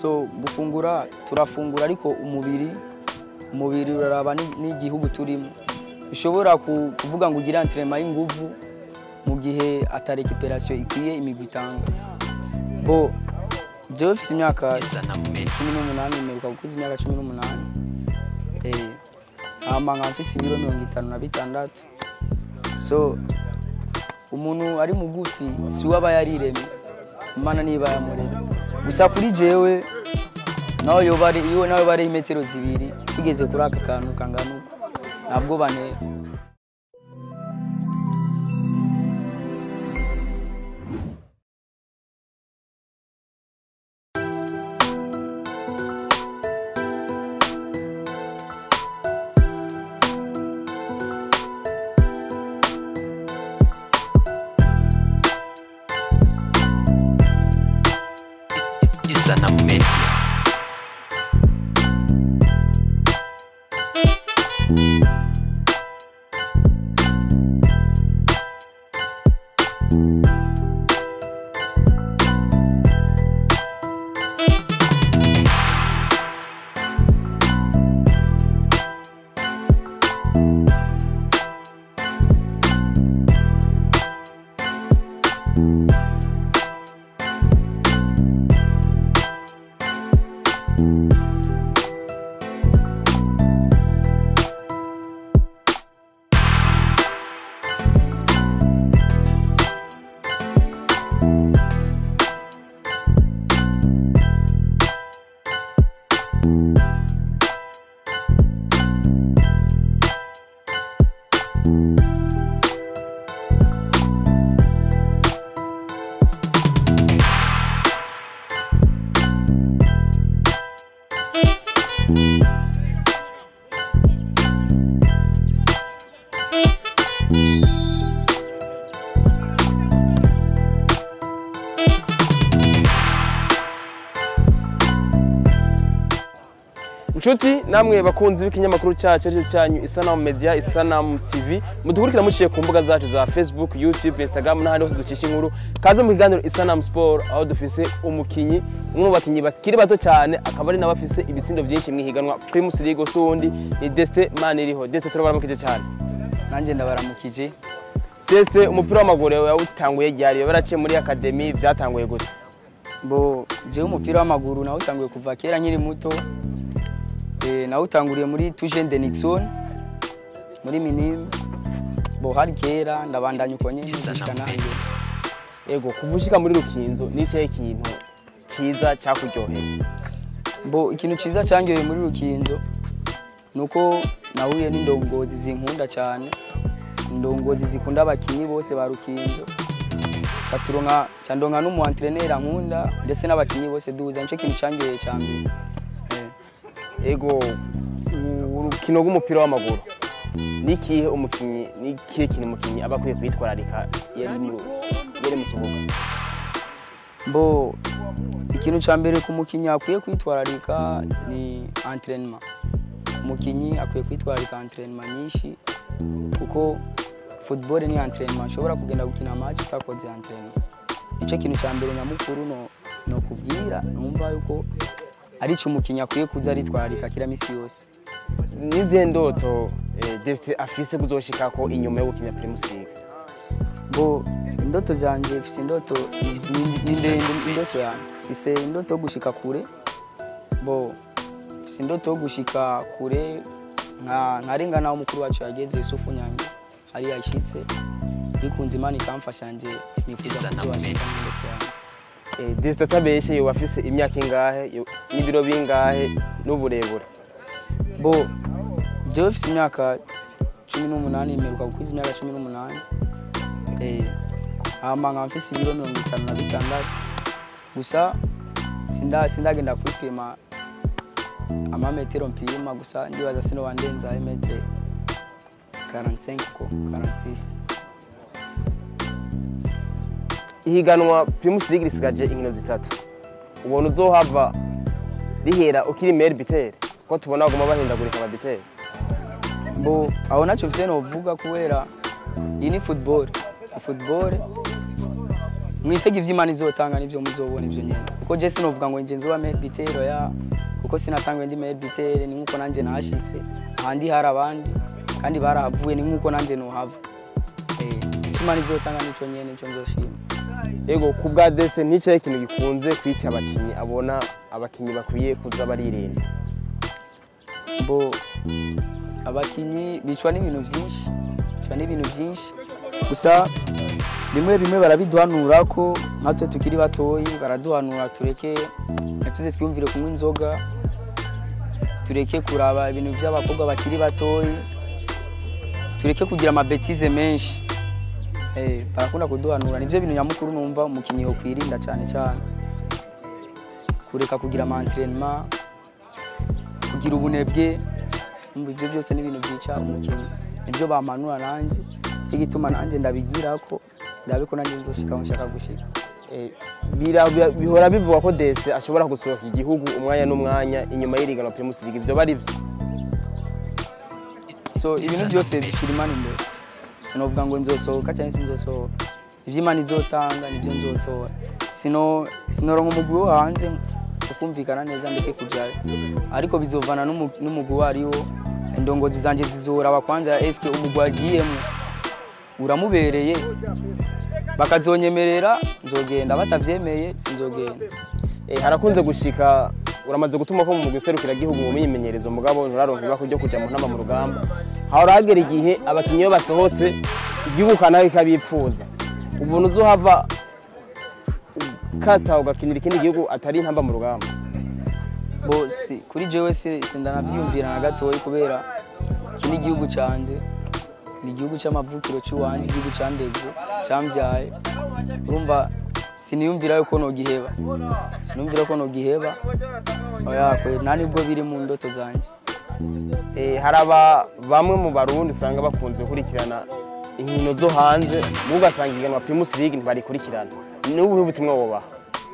so gufungura turafungura ariko umubiri umubiri uraraba ni- n'igihugu turimo ushobora ku- kuvuga ngo ugire entraînement y'inguvu mu gihe ata recuperation ikwiye imigwi itanga bo jewe mfise imyaka cumi n'umunani mperuka gukuza imyaka cumi n'umunani Eh, hama nkaba mfise ibiro mirongo itanu na bitandatu so umuntu ari mugufi si we aba yariremye imana niba yamuremye gusa kuri jewe nawe yoba ari iwe nawe bari imetero zibiri tugeze kuri aka kantu kangana uku ntabwo bantera Isanamu Media. inshuti namwe bakunzi b'ikinyamakuru cyacu aricyo cyanyu isanamu media isanamu tv mudukurikira muciye ku mbuga zacu za facebook youtube instagram n'ahandi hose ducisha inkuru kaze mu kiganiro isanamu sport aho dufise umukinyi umwe mu bakinyi bakiri bato cyane akaba ari nawe afise ibitsindo byinshi mu ihiganwa primus league si uwundi ni desite maniriho desite turabaramukije cyane nanjye ndabaramukije desite umupira w'amaguru yawutanguye ryari baraciye muri akademi byatanguye gute bo jewe umupira w'amaguru nawutanguye kuva kera nkiri muto Eh, nawutanguriye muri tujene de nixon muri minime bo hari kera ndabandanya uko nyene gushika nanjye ego kuva ushika muri rukinzo ni ikihe kintu cyiza cyakuryoheye bo ikintu ciza cyanyoye muri rukinzo nuko nahuye n'indongozi zinkunda cyane indongozi zikunda abakinyi bose ba rukinzo caturonka candonka n'umu entraîneur nkunda ndetse n'abakinyi bose duhuza nico kintu cyanyoye cya mbere Eh. ego urukino rw'umupira w'amaguru ni ikihe umukinnyi ni ikihe kintu umukinnyi aba akwiye kwitwararika iyo ari mu iyo ari mu kibuga bo ikintu cya mbere ku mukinnyi akwiye kwitwararika ni entraînement umukinnyi akwiye kwitwararika entraînement nyinshi kuko football ni entraînement ushobora kugenda gukina match utakoze entraînement nicyo kintu cya mbere nyamukuru no no kubwira numva yuko ari cyo umukinnyi akwiye kuza aritwararika kira misi yose n'izihe ndoto eh, desite afise kuzoshikako inyuma yo gukina primus league bo indoto zanjye mfite indoto ni- ni- ni ndende indoto yanjye mfise indoto yo gushika kure bo mfise indoto yo gushika kure nka nkarenga naho umukuru wacu yageze Yusufu Nyange hari yashitse bikunze Imana ikamfasha nje nifuza kuzobashika mu ndoto yanjye Eh, desite atabeshe yoba afise imyaka ingahe yo- n'ibiro bingahe n'uburebure bo jewe mfise imyaka cumi n'umunani mperuka gukwiza imyaka cumi n'umunani Eh, hama nkaba mfise ibiro mirongo itanu na bitandatu gusa sinda- sindagenda kwipima amametero mpima gusa ndibaza sinoba ndenza emetre 45 ko 46 ihiganwa primus league risigaje inkino zitatu ubona uzohava rihera ukiri meri biteri ko tubona baguma bahindagurika ababiteri bo aho nacyo mfite novuga kubera iyi ni football football mwitege ivy'imana izotanga nivyo muzobona ivyo nyene kuko je sinovuga ngo nje nzoba meilleur buteur ya kuko sinatangwe ndi meilleur buteur ni nkuko nanje nashitse ahandi hari abandi kandi barahavuye ni nkuko nanje nohava eh imana izotanga nico nyene nico nzoshima ego ku bwa desite nticyahe ikintu gikunze kwica abakinnyi abona abakinnyi bakwiye kuza baririnda bo abakinyi bicwa n'ibintu byinshi bicwa n'ibintu byinshi gusa bimwe bimwe barabiduhanura ko nkatwe tukiri batoyi baraduhanura tureke ntituze twiyumvire kunywa inzoga tureke kuraba ibintu by'abakobwa bakiri batoyi tureke kugira amabetize menshi Eh, barakunda kuduhanura nivyo bintu nyamukuru numva umukinnyi yokwirinda cyane cyane kureka kugira ama entraînement kugira ubunebwe umva ibyo byose ni ibintu byica umukinnyi nibyo bampanura nanjye nicyo gituma nanjye ndabigira ko ndabe ko nanjye nzoshika aho nshaka gushika Eh, bira- bira- bihora bivugwa ko desite ashobora gusohoka igihugu umwanya n'umwanya inyuma y'iriganwa primus league ibyo bari byo so ibintu byose bishira imana imbere sinovuga ngo nzosohoka cyangwa se nzosohoka ibyo imana izotanga nibyo nzotora sino sinoronka umugwi wo hanze ukumvikana neza ndeke kujyayo ariko bizovana n'umu- n'umugwi uwo ariwo indongozi zanjye zizoraba kwanza eske umugwi wagiyemo uramubereye bakazonyemerera nzogenda batavyemeye sinzogenda Eh, harakunze gushika uramaze gutuma ko mu mugwi serukiragihugu mu myimenyerezo mugabo nturaronka ibako ryo kujya mu ntama mu rugamba hahora hagera igihe abakinnyi iyo basohotse igihugu kanaka kikabipfuza ubuntu uzohava ukata ugakinira ikindi gihugu atari intamba mu rugamba bose kuri jewe si sindanavyiyumvira na gatoyi kubera iki ni igihugu canje ni igihugu c'amavukiro c'iwanje igihugu candeze camvyaye urumva siniyumvira yuko nogiheba sinumvira ko nogiheba oya kwe nta nibwo biri mu ndoto zanje Eh, hari aba bamwe mu barundi usanga bakunze gukurikirana inkino zo hanze mu ugasanga iganwa primus league ntibarikurikirana ni ubuhe butumwa wobaha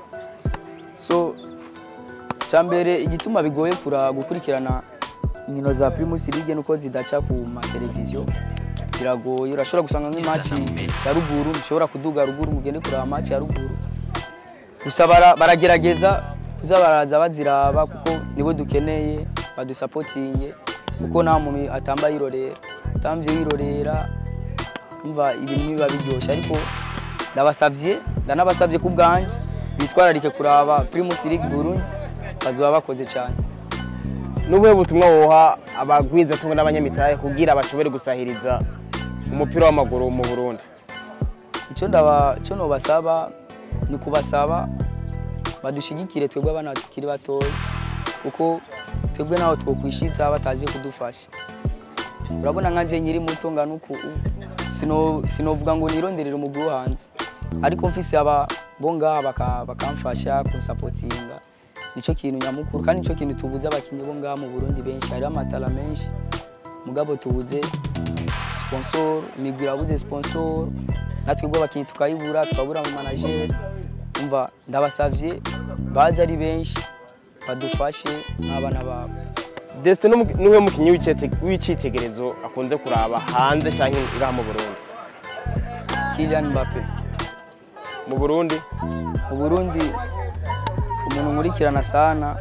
so cyambere igituma bigoye kura gukurikirana inkino za Primus League nuko zidaca ku mateleviziyo biragoye urashobora gusanga nk'imaci ya ruguru ushobora kuduga ruguru mugende kuraba maci ya ruguru gusa bara- baragerageza kuza baraza baziraba kuko nibo dukeneye badusapotinge kuko nta muntu atamba yirorera utamvye wirorera umva ibintu biba biryoshye ariko ndabasabye ndanabasabye ku bwanjye bitwararike kuraba Primus League Burundi bazoba bakoze cyane n'ubuhe butumwa woha abagwizatungo n'abanyamitahe kugira bashobore gusahiriza umupira w'amaguru mu burundi icyo ndaba icyo nobasaba ni kubasaba badushigikire twebwe abana tukiri batoya kuko twebwe naho twokwishitsa bataje kudufasha urabona nkanje nkiri muto ngana uku sino sinovuga ngo nironderere umugwi wo hanze ariko mfise aba bo ngaha baka- bakamfasha kunsapotinga nico kintu nyamukuru kandi nico kintu tubuze abakinnyi bo ngaha mu Burundi benshi hariho amatara menshi mugabo tubuze sponsor imigwi irabuze sponsor natwe ubwo abakinnyi tukayibura tukabura mu manager umva ndabasavye baze ari benshi badufashe nk'abana babo desite niwe mukinnyi w'icete- w'icitegererezo akunze kuraba hanze cyangwa ngaha mu burundi Kylian Mbappe mu burundi mu Burundi umuntu nkurikirana sana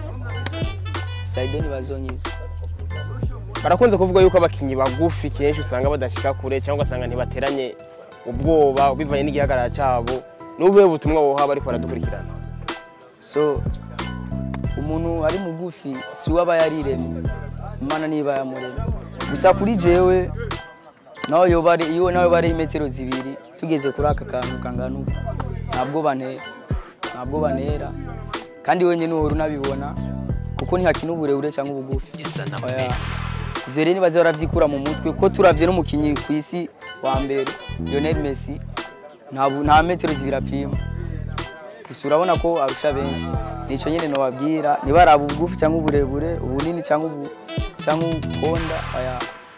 Saidoni Bazonyiza barakunze kuvuga yuko abakinnyi bagufi kenshi usanga badashyika kure cyangwa ugasanga ntibateranye ubwoba bivanye n'igihagarara cyabo n'ubuhe butumwa woha bariko baradukurikirana so umuntu ari mugufi si we aba yariremye imana niba yamuremye gusa kuri jewe nawe yoba ari iyo nawe bari imetero zibiri tugeze kuri aka kantu kangana uku ntabwo bantera ntabwo bantera kandi wenyine uhora unabibona kuko ntihakina uburebure cyangwa ubugufi Isanamu Oya. Media. ivyo rero nibaze baravyikura mu mutwe ko turavye n'umukinyi ku isi wa mbere Lionel Messi nta bu- nta metero zibiri apima gusa urabona ko arusha benshi nico nyene nobabwira nibaraba ubugufi cyangwa uburebure ubunini cyangwa ubu cyangwa ukonda aya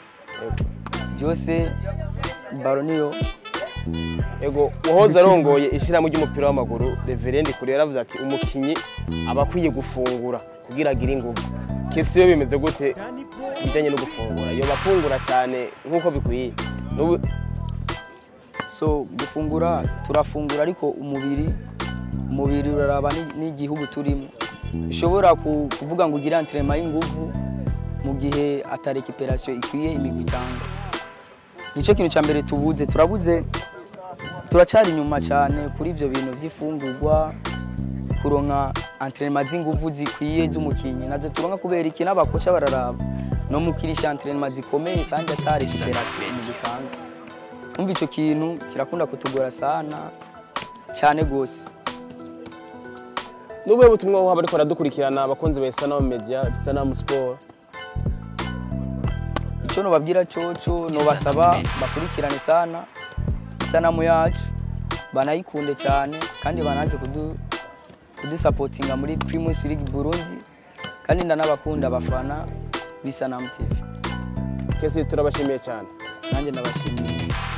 byose baro niyo ego uwahoze arongoye ishyirahamwe ry'umupira w'amaguru reverendi kure yaravuze ati umukinnyi aba akwiye gufungura kugira agire ingufu kesi yo bimeze gute bijyanye no gufungura yoba afungura cyane nk'uko bikwiye N'ubu- so gufungura turafungura ariko umubiri umubiri uraraba ni- n'igihugu turimo ushobora ku- kuvuga ngo ugire entraînement y'inguvu mu gihe ata recuperation ikwiye imigwi itanga nicyo kintu cya mbere tubuze turabuze turacyari inyuma cyane kuri ibyo bintu by'ifungurwa kuronka entraînement z'inguvu zikwiye z'umukinnyi nazo turonka kubera iki n'abakoca bararaba no mukirisha entraînement zikomeye kandi atari recuperation mu gitanga umva icyo kintu kirakunda kutugora sana cyane rwose n'ubuhe butumwa woha bariko baradukurikirana abakunzi ba isanamu media isanamu sport icyo nobabwira cyoco nobasaba bakurikirane sana isanamu yacu banayikunde cyane kandi banaze kudu kudusapotinga muri Primus League Burundi kandi ndanabakunda abafana b'isanamu TV kesi turabashimiye cyane nanjye ndabashimiye